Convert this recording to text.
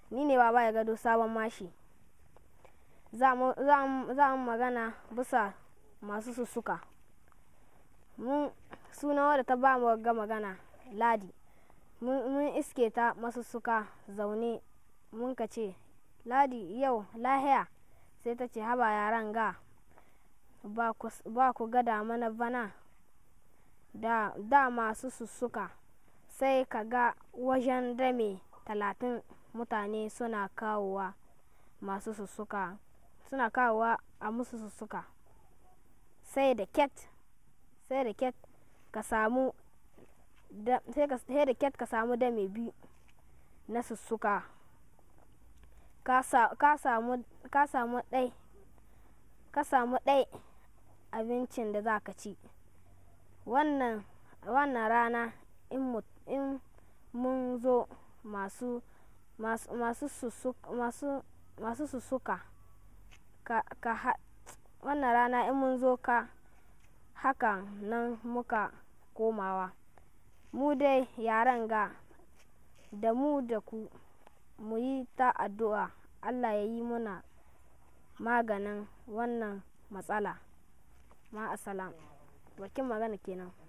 ni ne baba ya gado sabon mashi za mu magana bisa masu sussuka mun suna wadda ta ba mu ga magana ladi mun iske ta masussuka zaune mun ka ce ladi yau lahiya sai ta ce haba yaran ga ba ku gada mana bana da, da masu sussuka sai ka ga wajen dame talatin mutane suna kawowa masu sussuka suna kawowa a musu sussuka sai da ket sai da ket ka samu sai da ket ka samu dame biyu na sussuka ka samu ka samu ɗai ka samu ɗai abincin da za ka ci wannan wannan rana in mun zo masu masu sussuka ka, ka wannan rana in mun zo ka hakan nan muka komawa mu dai yaran ga da mu da ku mu yi ta addu'a allah ya yi muna maganin wannan matsala ma'asalam bakin magana kenan